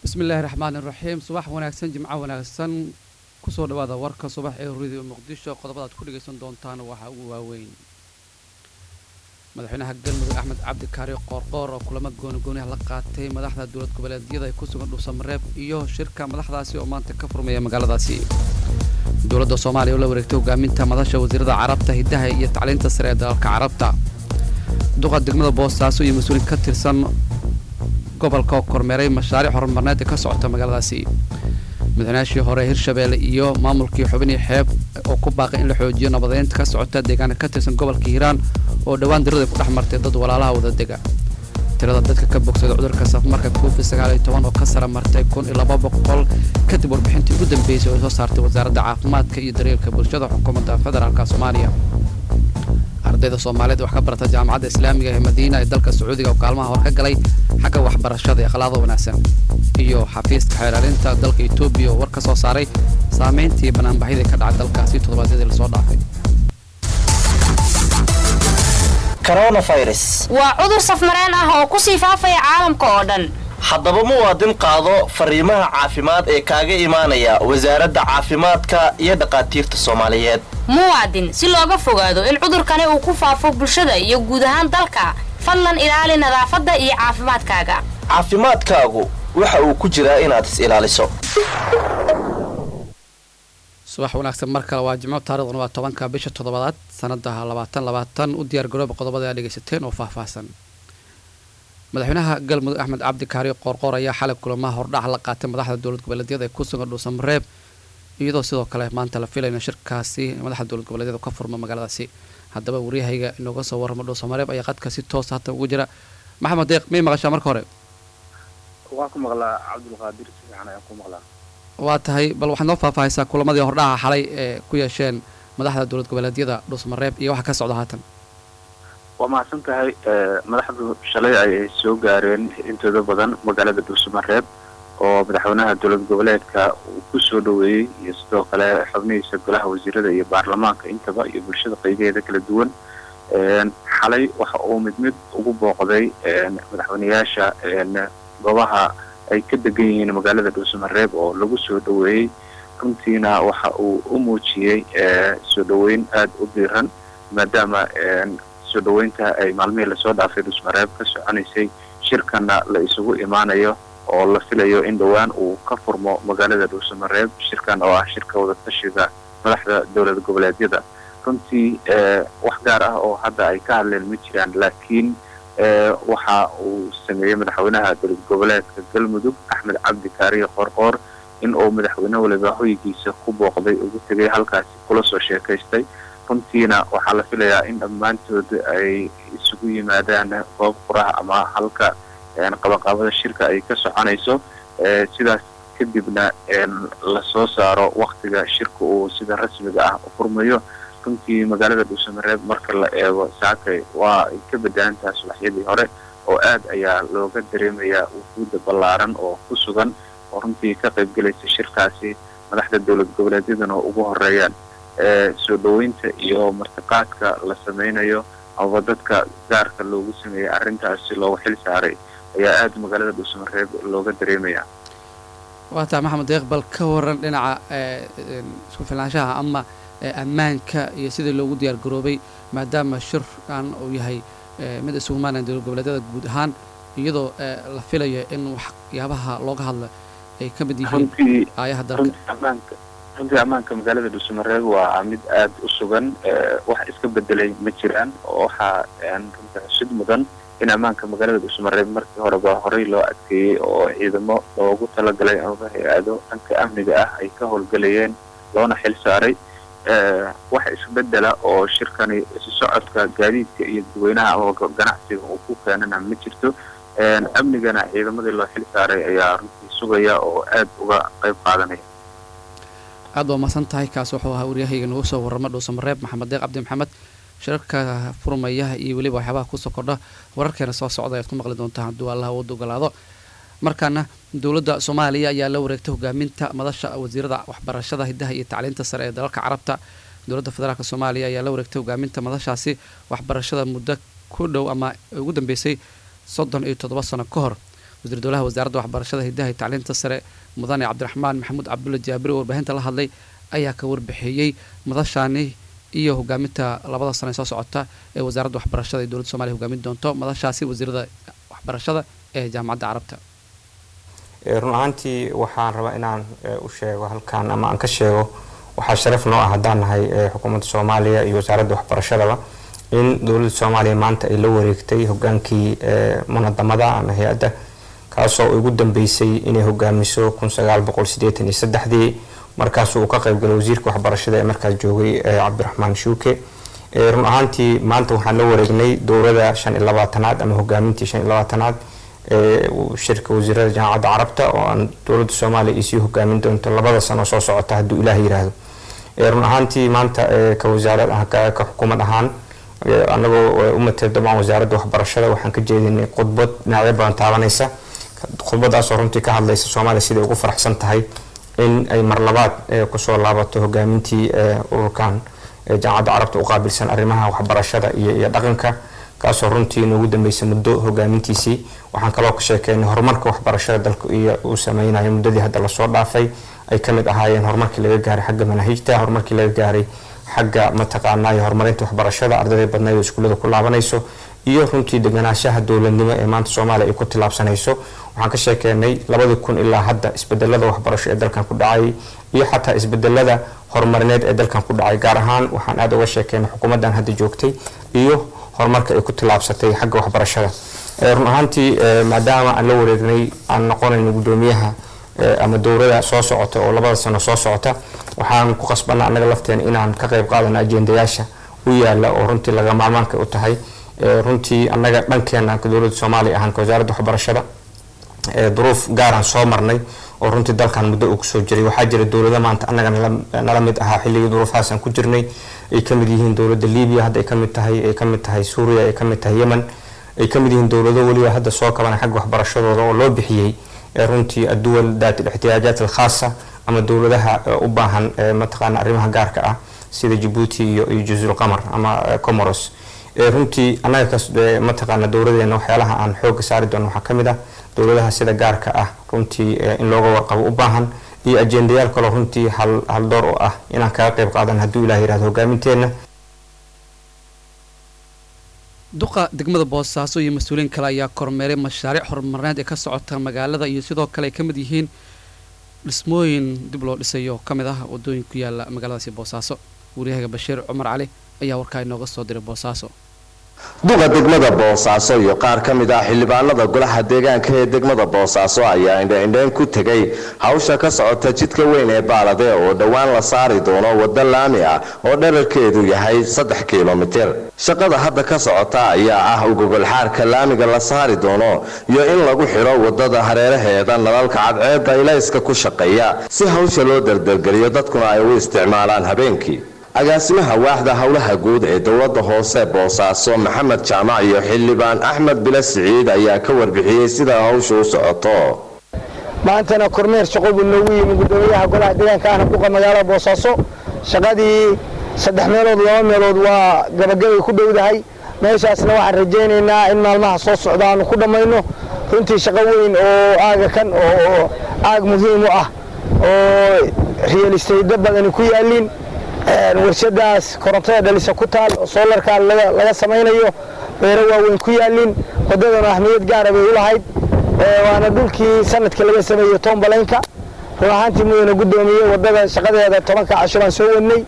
bismillaahi raxmaani raxiim subax wanaagsan jimco wanaagsan kusoo dhawaada warka subax ee radio muqdisho qodobada aad ku dhegaysan doontaan waxaa ugu waaweyn madaxweynaha galmudug axmed cabdi kaari qoorqoor oo kulamo goonigooniha la qaatay madaxda dowlad goboleedyada ee ku sugan dhuusamareeb iyo shirka madaxdaasi oo maanta ka furmaya magaaladaasi dowladda soomaaliya oo la wareegtay hogaaminta madasha wasiirada carabta hiddaha iyo tacliinta sare ee dalalka carabta duqa degmada boosaaso iyo mas-uuliin ka tirsan gobolka oo kormeeray mashaariic horumarneed ee ka socota magaaladaasi madaxweynaashii hore hirshabeelle iyo maamulkii xubinii xeeb oo ku baaqay in la xoojiyo nabadeynta ka socota deegaana ka tirsan gobolka hiiraan oo dhowaan dirada ku dhex martay dad walaalaha wadadega tirada dadka ka bogsada cudurka safmarka covid sagaal iyo toban oo ka sara martay kun iyo laba boqol kadib warbixintii ugu dambeysay oo soo saartay wasaaradda caafimaadka iyo daryeelka bulshada xukuumadda federaalka soomaaliya ardayda soomaaliyeed wax ka barata jaamacadda islaamiga ee madiina ee dalka sacuudiga oo kaalmaha hor ka galay xagga waxbarashada ee akhlaaqda wanaagsan iyo xafiiska xeeraalinta dalka etoobiya oo war ka soo saaray saameyntii banaanbaxyadii ka dhacay dalkaasi toddobaadyadii lasoo dhaafay waa cudur safmareen ah oo ku sii faafaya caalamka oo dhan haddaba muwaadin qaado fariimaha caafimaad ee kaaga imaanaya wasaaradda caafimaadka iyo dhaqaatiirta soomaaliyeed muwaadin si looga fogaado in cudurkani uu ku faafo bulshada iyo guud ahaan dalka fadlan ilaali nadaafadda iyo caafimaadkaaga caafimaadkaagu waxa uu ku jiraa inaad is ilaaliso subax wanaagsan mar kale waa jimco taarikhdan waa tobanka bisha toddobaad sanadaha labaatan labaatan u diyaar garooba qodobada aad dhegaysateen oo faahfaahsan madaxweynaha galmudug axmed cabdi kaari qoorqoor ayaa xalay kulamaha hordhac la qaatay madaxda dowlad goboleedyada ee ku sugan dhuusamareeb iyadoo sidoo kale maanta la filayna shirkaasi madaxda dowlad goboleedyada ka furma magaaladaasi haddaba waryahayga inooga soo warramo dhuusamareeb ayaa qadka si toosa hatan ugu jira maxamed deeq may maqashaa marka hore waan ku maqlaa cabdulqaadir si fiican ayaan ku maqlaa waa tahay bal waxaad noo faahfaahaysaa kulamadii hordhaca xalay ee ku yeesheen madaxda dowlad goboleedyada dhuusamareeb iyo waxa ka socda haatan waa mahadsan tahay madaxdu shalay ayay soo gaareen intooda badan magaalada dhuusamareeb oo madaxweynaha dowlad goboleedka uu ku soo dhoweeyey iyo sidoo kale xubnihiisa golaha wasiirada iyo baarlamaanka intaba iyo bulshada qaybaheeda kala duwan xalay waxa uu mid mid ugu booqday madaxweyneyaasha goobaha ay ka degan yihiin magaalada dhuusamareeb oo lagu soo dhoweeyey runtiina waxa uu u muujiyey soo dhoweyn aada u diiran maadaama soo dhoweynta ay maalmihii lasoo dhaafay dhuusamareeb ka soconaysay shirkana la isugu imaanayo oo la filayo in dhowaan uu ka furmo magaalada dhuusamareeb shirkan oo ah shirka wadatashiga madaxda dowlad goboleedyada runtii wax gaar ah oo hadda ay ka hadleen ma jiraan laakiin waxa uu sameeyey madaxweynaha dowlad goboleedka galmudug axmed cabdi kaariye qoorqoor in uu madaxweyne waliba hoygiisa ku booqday ugu tegay halkaasi kula soo sheekaystay runtiina waxaa la filayaa in dhammaantood ay isugu yimaadaan goob quraha ama halka qabanqaabada shirka ay ka soconayso sidaas kadibna lasoo saaro waktiga shirka uu sida rasmiga ah u furmayo runtii magaalada dhuusamareeb marka la eego saakay waa ay ka bedelantaha subaxyadii hore oo aad ayaa looga dareemayaa wufuudda ballaaran oo ku sugan oo runtii ka qayb gelaysa shirkaasi madaxda dowlad goboleedyadana ugu horeeyaan soo dhoweynta iyo martiqaadka la sameynayo amaba dadka gaarka loogu sameeyey arrintaasi loogu xil saaray ayaa aada magaalada dhuusamareeb looga dareemaya waa tahay maxamed deeq bal ka waran dhinaca isku filnaanshaha ama ammaanka iyo sidii loogu diyaar garoobay maadaama shirkan uu yahay mid isugu maanaya dowlad goboleedyada guud ahaan iyadoo la filayo in waxyaabaha looga hadla ay ka mid yihiin aayaha dalka runtii ammaanka magaalada dhuusamareeb waa mid aada u sugan wax iska bedelay ma jiraan oo waxaa runtii xusid mudan in ammaanka magaalada dhuusamareeb markii horeba horey loo adkeeyey oo ciidamo loogu talagalay amaba hay-ado dhanka amniga ah ay ka howlgelayeen loona xil saaray wax isbedela oo shirkani isu socodka gaadiidka iyo dadweynaha amaba ganacsiga uu ku keenana ma jirto amnigana ciidamadii loo xil saaray ayaa runtii sugaya oo aada uga qayb qaadanaya aad waa masan tahay kaas wuxuu ahaa waryahayga nagu soo warrama dhuusamareeb maxamed deeq cabdi maxamed shirarka furmaya iyo weliba waxyaabaha kusoo kordha wararkeena soo socda ayaad ku maqli doontaa hadduu allah wada ogolaado markaana dowladda soomaaliya ayaa la wareegtay hogaaminta madasha wasiirada waxbarashada hiddaha iyo tacliinta sare ee dalalka carabta dowladda federaalk soomaaliya ayaa la wareegtay hogaaminta madashaasi waxbarashada muddo ku dhow ama ugu dambeysay soddon iyo toddoba sano ka hor wasiir dowlaha wasaaradda waxbarashada hidaha iyo tacliinta sare mudane cabdiraxmaan maxamuud cabdulla jaabiri oo warbaahinta la hadlay ayaa ka warbixiyey madashaani iyo hogaaminta labada sane soo socota ee wasaaradda waxbarashada ee dowladda somalia hogaamin doonto madashaasi wasiirada waxbarashada ee jaamacadda carabta run ahaantii waxaan rabaa inaan u sheego halkan ama aan ka sheego waxaa sharaf noo ah haddaan nahay xukuumadda soomaaliya iyo wasaaradda waxbarashadaba in dowladda soomaaliya maanta ay la wareegtay hogaankii munadamada ama hay-adda kaasoo ugu dambeysay inay hogaamiso dii markaasuu uu ka qaybgalay wasiirka waxbarashada ee markaas joogay cabdiraxmaan shuuke run ahaantii maanta waxaan la wareegnay dowlada shan iyo labaatanaad ama hogaamintii shan iyo labaatanaad shirka wasiirada jaamacadda carabta oo aan dowladda soomaaliya ay sii hogaamin doonto labada sano soo socota hadduu ilaah yiraahdo run ahaantii maanta ka wasaarad ka xukuumad ahaan anagoo u matay dabcan wasaaradda waxbarashada waxaan ka jeedinay khudbad dhinacyo badan taabanaysa khudbadaasoo runtii ka hadlaysa soomaaliya siday ugu faraxsan tahay in ay mar labaad kusoo laabato hogaamintii ururkan jaamacadda carabta u qaabilsan arrimaha waxbarashada iyo dhaqanka kaasoo runtii noogu dambeysay muddo hogaamintiisii waxaan kaloo ka sheekeynay horumarka waxbarashada dalka iyo uu sameynayo muddadii hadda lasoo dhaafay ay kamid ahaayeen horumarkii laga gaaray xagga manaahijta horumarkii laga gaaray xagga mataqaanaayo horumarinta waxbarashada ardayda badnayd oo iskuullada ku laabanayso iyo runtii deganaanshaha dowladnimo ee maanta soomaaliya ay ku tillaabsanayso waxaan ka sheekeynay labadii kun ilaa hadda isbedelada waxbarasho ee dalkan ku dhacayay iyo xataa isbedelada horumarineed ee dalkan ku dhacay gaar ahaan waxaan aada uga sheekeynay xukuumaddan hadda joogtay iyo horumarka ay ku tillaabsatay xagga waxbarashada run ahaantii maadaama aan la wareegnay aan noqonayno guddoomiyaha ama dowlada soo socota oo labada sano soo socota waxaan ku qasbana annaga lafteena inaan ka qayb qaadano ajendayaasha u yaala oo runtii laga maarmaanka u tahay runtii annaga dhankeena dowladda soomaaliya ahaan ka wasaaradda waxbarashada duruuf gaaraan soo marnay oo runtii dalkan muddo uu kusoo jiray waxaa jira dowlado maanta annaga nala mid ahaa xilligii duruufahaasaan ku jirnay ay kamid yihiin dowladda libiya hadda ay kamid tahay ay kamid tahay suuriya ay kamid tahay yemen ay kamid yihiin dowlado weliba hadda soo kabanay xagga waxbarashadooda oo loo bixiyey runtii adduwal daat ixtiyaajaat alkhaasa ama dowladaha u baahan mataqaana arrimaha gaarka ah sida jabuuti iyo iyo jazul qamar ama comoros runtii annaga kas mataqaana dowladeena waxyaalaha aan xooga saari doono waxaa kamid ah dowladaha sida gaarka ah runtii in looga warqabo u baahan iyo ajendayaal kaloo runtii hal haldoor oo ah inaan kaga qayb qaadan hadduu ilah yirahdo hogaaminteena duqa degmada boosaaso iyo mas-uuliyiin kale ayaa kormeeray mashaariic horumarineed ee ka socota magaalada iyo sidoo kale ay ka mid yihiin dhismooyin dib loo dhisayo ka mid ah wadooyin ku yaala magaaladaasi boosaaso wariyahaga bashiir cumar cali ayaa warkaa inooga soo diray boosaaso duqa degmada boosaaso iyo qaar ka mid ah xildhibaanada golaha deegaanka ee degmada boosaaso ayaa indhaindhayn ku tegay hawsha ka socota jidka weyn ee baalade oo dhowaan la saari doono waddo laami ah oo dherarkeedu yahay saddex kilomitir shaqada hadda ka socota ayaa ah ugogolxaarka laamiga la saari doono iyo in lagu xidho waddada hareeraheeda nalalka cadceedda ilayska ku shaqeeya si hawsha loo dardargeliyo dadkuna ay u isticmaalaan habeenkii agaasimaha waaxda howlaha guud ee dowladda hoose boosaaso maxamed jaamac iyo xildhibaan axmed bile siciid ayaa ka warbixiyey sida hawsha u socoto maantana kormeer shaqo buu noogu yimi gudoomiyaha golaha deegaanka ahna duqa magaalada boosaaso shaqadii saddex meelood laba meelood waa gabagabay ku dhowdahay meeshaasna waxaan rajaynaynaa in maalmaha soo socda aanu ku dhammayno runtii shaqo weyn oo aaga kan oo aag muhiim u ah oo riyalistaydo badani ku yaaliin warshadaas korontada dhalisa ku taal oo soolarkaa laga samaynayo beero waaweyn ku yaaliin waddadana ahmiyad gaara bay u lahayd waana dhulkii sanadka laga sameeyey tombalaynka run ahaantii mudana guddoomiye waddada shaqadeeda tobanka casho baan soo wadnay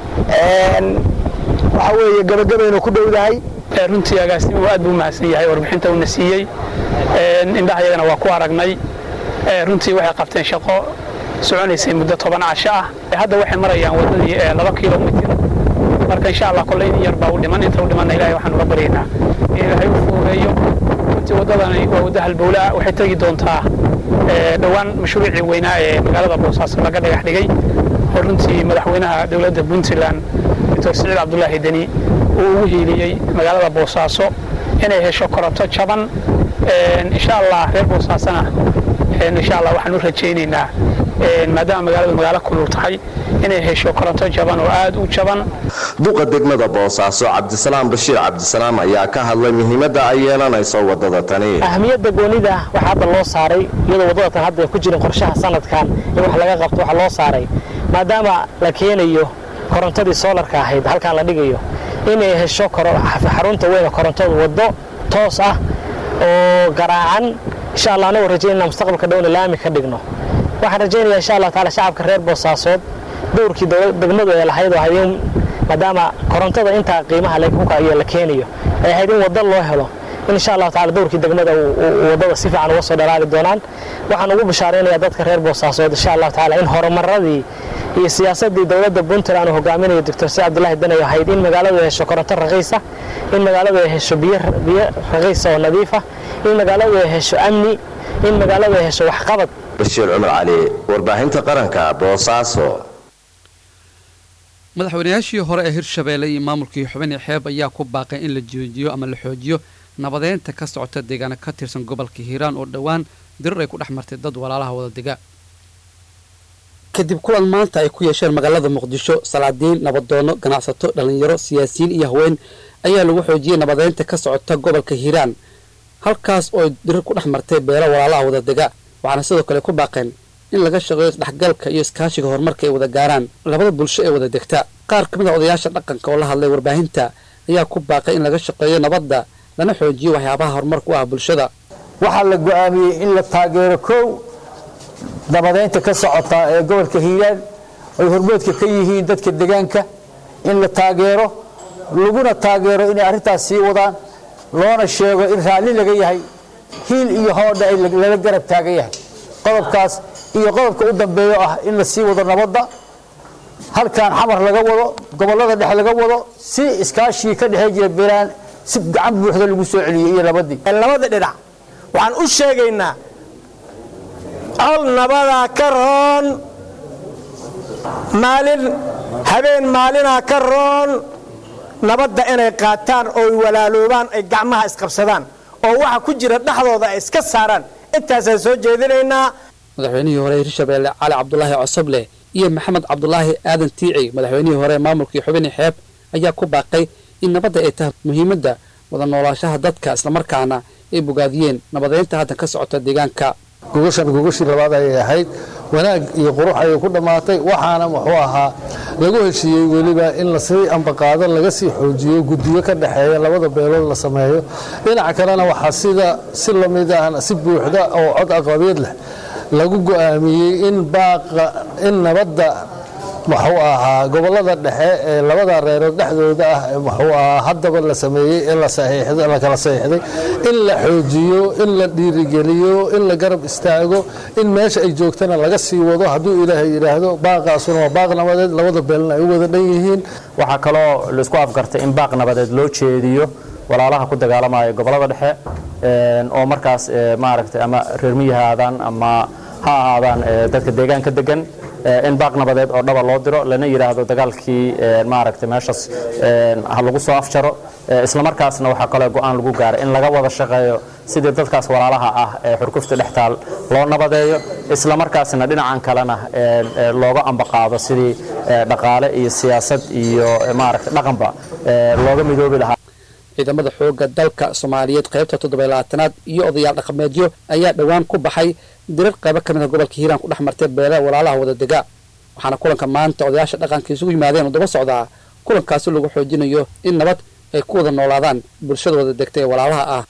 waxaa weeye gabagabaynu ku dhowdahay runtii agaasimuhu aad buu mahadsan yahay warbixinta uuna siiyey indhahayagana waa ku aragnay runtii waxay qabteen shaqo soconaysay muddo toban casho ah hadda waxay marayaan waddadii laba kilomitir marka insha allah kolle in yar baa u dhiman inta u dhimanna ilahay waxaan uga baryaynaa in ilaahay u fuureeyo runtii waddadani waa waddo halbowlaa waxay tegi doontaa dhowaan mashruucii weynaa ee magaalada boosaaso laga dhagax dhigay oo runtii madaxweynaha dowladda puntland doctor siciid cabdulaahi deni uu ugu hiiliyey magaalada boosaaso inay hesho koronto jaban insha allah reer boosaasona insha allah waxaan u rajaynaynaa maadaama magaaladu magaalo kulul tahay inay hesho koronto jaban oo aada u jaban duqa degmada boosaaso cabdisalaam bashiir cabdisalaam ayaa ka hadlay muhiimadda ay yeelanayso wadada tani ahmiyadda goonida waxaa hadda loo saaray iyadoo waddada tan hadda ay ku jirin qorshaha sanadkan in wax laga qabto waxaa loo saaray maadaama la keenayo korontadii soolarka ahayd halkaan la dhigayo inay hesho xarunta weyna korontadu waddo toos ah oo garaacan insha allah anagoo rajaynana mustaqbalka dhowna laami ka dhigno waxaan rajaynayaa insha allah taala shacabka reer boosaasood dowrkii degmadu ee lahayd oo ahayd maadaama korontada intaa qiimaha iyo la keenayo ay ahayd in waddo loo helo in insha allahu taala dowrkii degmada waddada si fiican uga soo dhalaali doonaan waxaan ugu bishaaraynayaa dadka reer boosaasood insha allahu taala in horumaradii iyo siyaasadii dowladda puntland uu hogaaminayo doctor si cabdulaahi danayo ahayd in magaaladu ay hesho koronto raqiisa in magaaladu ay hesho biyo raqiisa oo nadiifa in magaaladu ay hesho amni in magaaladu ay hesho waxqabad bashiir cumar cali warbaahinta qaranka boosaaso madaxweynayaashii hore ee hirshabeelle iyo maamulkii xubinii xeeb ayaa ku baaqay in la joojiyo ama la xoojiyo nabadeynta ka socota deegaana ka tirsan gobolka hiiraan oo dhowaan dirir ay ku dhex martay dad walaalaha wada dega kadib kulan maanta ay ku yeesheen magaalada muqdisho salaadiin nabadoono ganacsato dhallinyaro siyaasiyiin iyo haween ayaa lagu xoojiyey nabadeynta ka socota gobolka hiiraan halkaas oo dirir ku dhex martay beelo walaalaha wada dega waxaana sidoo kale ku baaqeen in laga shaqeeyo isdhexgalka iyo iskaashiga horumarka ay wada gaaraan labada bulsho ee wada degta qaar ka mid a odayaasha dhaqanka oo la hadlay warbaahinta ayaa ku baaqay in laga shaqeeyo nabadda lana xoojiyo waxyaabaha horumarka u ah bulshada waxaa la go'aamiyey in la taageero kow nabadeynta ka socota ee gobolka hiiraan ay hormoodka ka yihiin dadka degaanka in la taageero laguna taageero inay arrintaas sii wadaan loona sheego in raalli laga yahay hiil iyo hoodha ay lala garab taagan yahay qodobkaas iyo qodobka u dambeeyo ah in la sii wado nabadda halkan xamar laga wado gobollada dhexe laga wado si iskaashigii ka dhexey jira beelaan si gacan buuxda lagu soo celiyey iyo nabadii labada dhinac waxaan u sheegaynaa col nabadaa ka roon maalin habeen maalinaa ka roon nabadda inay qaataan ooy walaaloobaan ay gacmaha isqabsadaan oo waxa ku jira dhexdooda ay iska saaraan intaasaan soo jeedinaynaa madaxweynihii hore ee hirshabeelle cali cabdulaahi cosoble iyo maxamed cabdulaahi aadan tiici madaxweynihii hore ee maamulkii xubinii xeeb ayaa ku baaqay in nabadda ay tahay muhiimadda wada noolaashaha dadka islamarkaana ay bogaadiyeen nabadeynta haddan ka socota deegaanka gogashan gogashii labaad ayay ahayd wanaag iyo qurux ayay ku dhammaatay waxaana muxuu ahaa lagu heshiiyey weliba in lasii ambaqaado laga sii xoojiyo guddiyo ka dhexeeya labada beelood la sameeyo dhinaca kalena waxaa sida si lamid ah si buuxda oo cod aqlabiyeed leh lagu go'aamiyey in baaqa in nabadda muxuu ahaa gobollada dhexe ee labada reerood dhexdooda ah muxuu ahaa haddaba la sameeyey ee la saxiixday la kala saxiixday in la xoojiyo in la dhiirigeliyo in la garab istaago in meesha ay joogtana laga sii wado hadduu ilaahay yidhaahdo baaqaasuna waa baaq nabadeed labada beelna ay u wada dhan yihiin waxaa kaloo laisku afgartay in baaq nabadeed loo jeediyo walaalaha ku dagaalamaya gobollada dhexe oo markaas maaragtay ama reer miyi ha ahaadaan ama ha ahaadaan dadka deegaanka degan in baaq nabadeed oo dhaba loo diro lana yidhaahdo dagaalkii maaragtay meeshaas ha lagu soo afjaro islamarkaasna waxaa kaloo go'aan lagu gaaray in laga wada shaqeeyo sidii dadkaas walaalaha ah ee xurkufta dhextaal loo nabadeeyo islamarkaasna dhinacan kalena looga ambaqaado sidii dhaqaale iyo siyaasad iyo maaragtay dhaqanba looga midoobi lahaa ciidamada xoogga dalka soomaaliyeed qaybta toddobaylabaatanaad iyo odayaal dhaqameedyo ayaa dhowaan ku baxay dirar qaybo ka mid a gobolka hiiraan ku dhex martay beela walaalaha wada dega waxaana kulanka maanta odayaasha dhaqanka isugu yimaadeen oo daba socdaa kulankaasi lagu xoojinayo in nabad ay ku wada noolaadaan bulshada wada degta ee walaalaha ah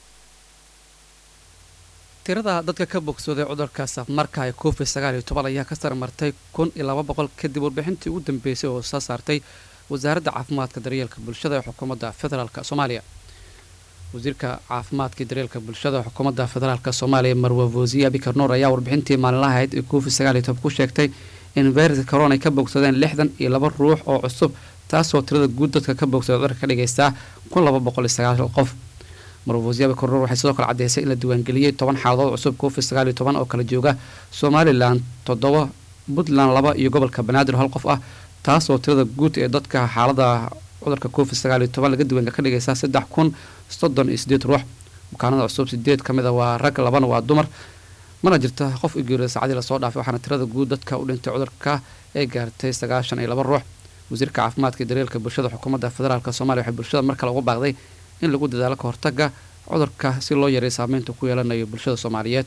tirada dadka ka bogsooday cudurka safmarka ee covid sagaal iyo toban ayaa ka sarmartay kun iyo laba boqol kadib warbixintii ugu dambeysay oo soo saartay wasaaradda caafimaadka daryeelka bulshada ee xukuumadda federaalk soomaaliya wasiirka caafimaadka iyo daryeelka bulshada xukuumadda federaalk soomaaliya marwa voosiye abikar nuur ayaa warbixintii maalinlaha ahayd ee covid sagaal iyo toban ku sheegtay in fayraska corona ay ka bogsadeen lixdan iyo laba ruux oo cusub taasoo tirada guud dadka ka bogsada cudurka ka dhigaysaa kun laba boqol iyo sagaashan qof marwa voosiye abikar nuur waxay sidoo kale caddeysay in la diiwaangeliyey toban xaaladood cusub covid sagaal iyo toban oo kala jooga somalilan toddoba puntland laba iyo gobolka banaadir hal qof ah taasoo tirada guud ee dadka xaalada cudurka covid sagaal iyo toban laga diiwaanka ka dhigaysaa saddex kun soddon iyo sideed ruux bukaanada cusub sideed ka mid a waa rag labana waa dumar mana jirta qof u geeriyay saacadii lasoo dhaafay waxaana tirada guud dadka u dhintay cudurka ay gaartay sagaashan iyo laba ruux wasiirka caafimaadka iyo daryeelka bulshada xukuumadda federaalk soomaaliya waxay bulshada mar kale ugu baaqday in lagu dadaalo ka hortaga cudurka si loo yareeyo saameynta ku yeelanayo bulshada soomaaliyeed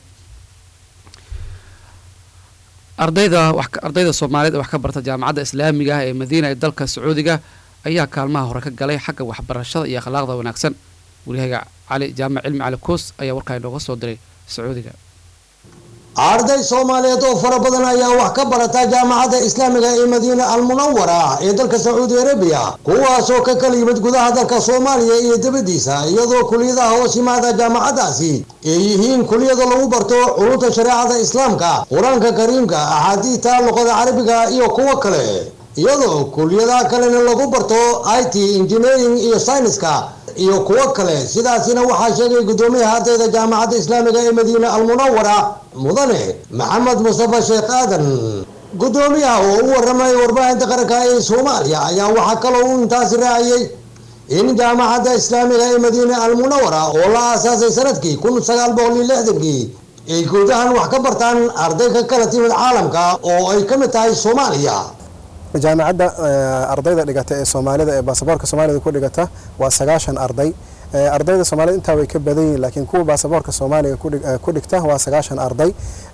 ardayda ardayda soomaaliyeed ee wax ka barta jaamacadda islaamiga ah ee madiina ee dalka sacuudiga ayaa kaalmaha hore ka galay xagga waxbarashada iyo akhlaaqda wanaagsan waryahaga cali jaamac cilmi cali koos ayaa warkaa inooga soo diray sacuudiga arday soomaaliyeed oo fara badan ayaa wax ka barata jaamacadda islaamiga ee madiina almunawara ee dalka sacuudi arabiya kuwaasoo ka kala yimid gudaha dalka soomaaliya iyo dibadiisa iyadoo kuliyadaha hoos yimaada jaamacaddaasi ay yihiin kuliyada lagu barto culunta shareecada islaamka qur-aanka kariimka axaadiista luqada carabiga iyo kuwo kale iyadoo kuliyadaha kalena lagu barto i t engineering iyo sayniska iyo kuwo kale sidaasina waxaa sheegay guddoomiyaha ardayda jaamacadda islaamiga ee madiina almunawara mudane maxamed mustafa sheekh aadan guddoomiyaha oo u waramay warbaahinta qaranka ee soomaaliya ayaa waxaa kaloo u intaasi raaciyey in jaamacadda islaamiga ee madiina almunawara oo la aasaasay sanadkii kun sagaal boqol iyo lixdankii ay guud ahaan wax ka bartaan arday ka kala timid caalamka oo ay ka mid tahay soomaaliya jaamacadda ardayda dhigata ee soomaalida ee baasaboorka soomaalida ku dhigata waa sagaashan arday ardayda soomaalida intaa way ka badan yihiin laakiin kuwa baasaboorka soomaaliga ku dhigta waa sagaashan arday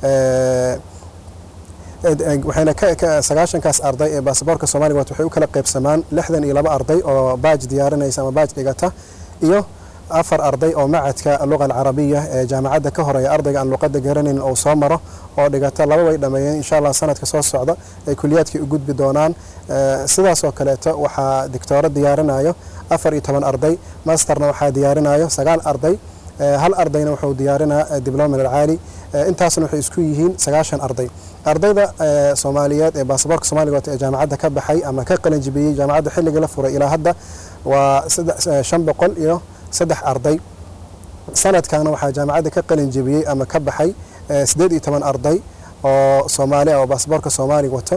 waxayna sagaashankaas arday ee baasaboorka soomaaliga waxay u kala qaybsamaan lixdan iyo laba arday oo baaj diyaarinaysa ama baaj dhigata iyo afar arday oo macadka luqa alcarabiya ee jaamacadda ka horeeya ardayga aan luqadda garanayn oo soo maro oo dhigata laba way dhammeeyeen insha allah sanadka soo socda ay kuliyaadkii u gudbi doonaan sidaas oo kaleeto waxaa dictooro diyaarinayo afar iyo toban arday masterna waxaa diyaarinayo sagaal arday hal ardayna wuxuu diyaarinaa diblomin alcaali intaasna waxay isku yihiin sagaashan arday ardayda soomaaliyeed ee baasaboorka soomaaliga wata ee jaamacadda ka baxay ama ka qalinjibiyey jaamacadda xilligii la furay ilaa hadda waa shan boqol iyo saddex arday sanadkaana waxaa jaamacadda ka qalin jebiyey ama ka baxay siddeed iyo toban arday oo soomaali ah oo baasaboorka soomaaliga wato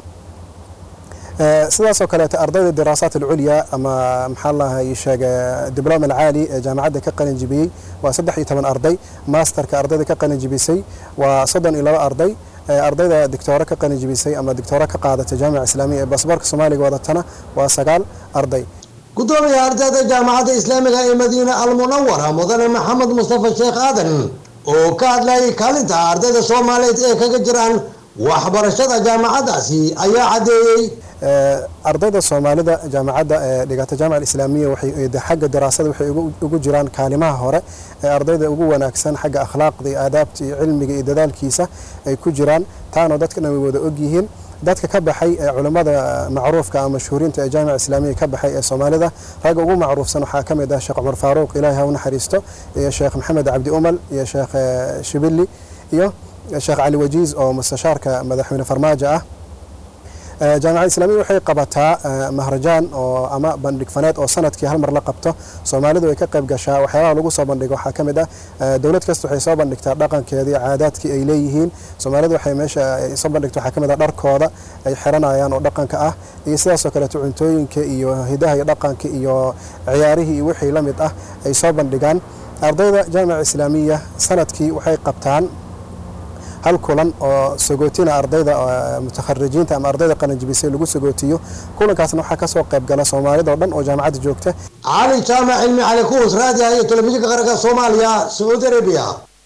sidaasoo kaleeto ardayda diraasaat alculya ama maxaa lahay sheege dibloma alcaali ee jaamacadda ka qalin jebiyey waa saddex iyo toban arday masterka ardayda ka qalin jebisay waa soddon iyo laba arday ardayda dictooro ka qalin jebisay ama dictooro ka qaadatay jaamica islaamiya ee baasaboorka soomaaliga wadatana waa sagaal arday gudoomiyaha ardayda jaamacadda islaamiga ee madiina almunawara mudane maxamed mustafa sheekh aadan oo ka hadlayay kaalinta ardayda soomaaliyeed ee kaga jiraan waxbarashada jaamacaddaasi ayaa caddeeyey ardayda soomaalida jaamacadda ee dhigata jaamica islaamiya waxay xagga daraasada waxay ugu jiraan kaalimaha hore ee ardayda ugu wanaagsan xagga akhlaaqda iyo aadaabta iyo cilmiga iyo dadaalkiisa ay ku jiraan taana dadkana way wada ogyihiin dadka ka baxay ee culammada macruufka ama mashhuuriinta ee jaamica islaamiya ka baxay ee soomaalida ragga ugu macruufsan waxaa ka mid ah sheekh cumar faaruuq ilaahi ha u naxariisto iyo sheekh maxamed cabdi umal iyo sheekh shibili iyo sheekh cali wajiiz oo mustashaarka madaxweyne farmaajo ah jaamacadda islaamiya waxay qabataa mahrajaan oo ama bandhig faneed oo sanadkii hal mar la qabto soomaalidu ay ka qayb gashaa waxyaabaha lagu soo bandhigo waxaa ka mid ah dowlad kasta waxay soo bandhigtaa dhaqankeedii caadaadkii ay leeyihiin soomaalidu waxay meesha ay soo bandhigto waxaa ka mid ah dharkooda ay xiranayaan oo dhaqanka ah iyo sidaasoo kaleeto cuntooyinka iyo hidaha iyo dhaqanka iyo ciyaarihii iyo wixii la mid ah ay soo bandhigaan ardayda jaamica islaamiya sanadkii waxay qabtaan hal kulan oo sagootina ardayda mutakharijiinta ama ardayda qalinjibisay lagu sagootiyo kulankaasna waxaa kasoo qayb gala soomaalida oo dhan oo jaamacadda joogta cali jaamac cilmi cali kuus raadiha iyo telefishinka qaranka soomaaliya sacuudi arabiya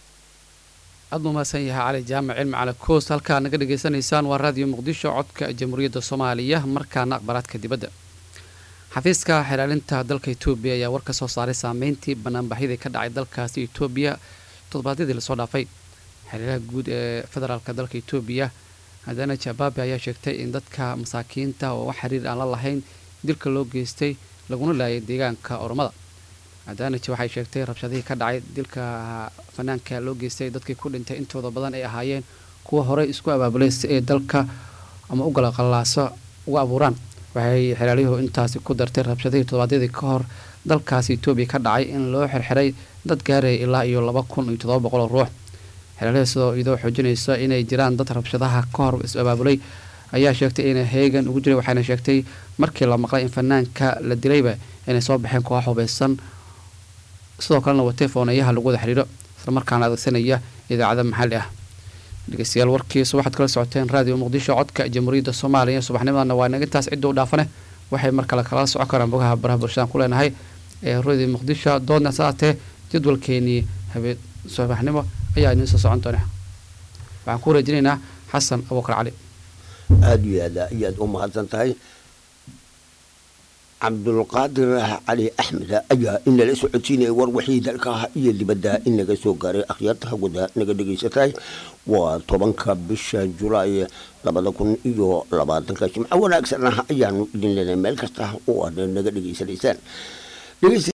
aad buu mahadsan yahay cali jaamac cilmi cali koos halkaa naga dhegaysanaysaan waa raadiyo muqdisho codka jamhuuriyadda soomaaliya markaana aqbaraadka dibadda xafiiska xilaalinta dalka etoobiya ayaa war ka soo saaray saameyntii banaanbaxyadii ka dhacay dalkaasi etoobiya toddobaadyadii lasoo dhaafay xiriiraha guud ee federaalka dalka etoobiya hadana jabaabe ayaa sheegtay in dadka masaakiinta oo wax xiriir aan la lahayn dilka loo geystay laguna laayay deegaanka oromada adanaj waxay sheegtay rabshadihii ka dhacay dilka fanaanka loo geystay dadkii ku dhintay intooda badan ay ahaayeen kuwa horey isku abaabulay si ay dalka ama u galaqalaaso uga abuuraan waxay xilaalyuhu intaasi ku dartay rabshadihii toddobaadyadii ka hor dalkaasi etoobiya ka dhacay in loo xirxiray dad gaaraya ilaa iyo laba kun iyo toddoba boqol oo ruux xilaalyaha sidoo iyadoo xoojinaysa inay jiraan dad rabshadaha ka hor is abaabulay ayaa sheegtay inay heegan ugu jiray waxayna sheegtay markii la maqlay in fanaanka la dilayba inay soo baxeen koox hubeysan sidoo kalena watay fooneeyaha lagu wada xidhiiro islamarkaana adeegsanaya idaacada maxalli ah dhegeystayaal warkiisa waxaad kala socoteen raadiyo muqdisho codka jamhuuriyadda soomaaliya subaxnimadana waa inaga intaas cidda u dhaafane waxay mar kale kala socon karaan bogaha baraha bulshadaan ku leenahay ee radio muqdisho doodna saatee jadwalkeenii habeen subaxnimo ayaa idiin soo socon doona waxaan ku wareejinaynaa xasan abuukar cali aada iyo aad ayaad u mahadsan tahay cabdulqaadir cali axmed ayaa inala socodsiinaya war wixii dalka iyo dibadda inaga soo gaaray akhyaarta hawada naga dhegaysatay waa tobanka bisha julaay labada kun iyo labaatanka jimco wanaagsan ah ayaanu idin leenahay meel kasta oo aad naga dhegaysanaysaan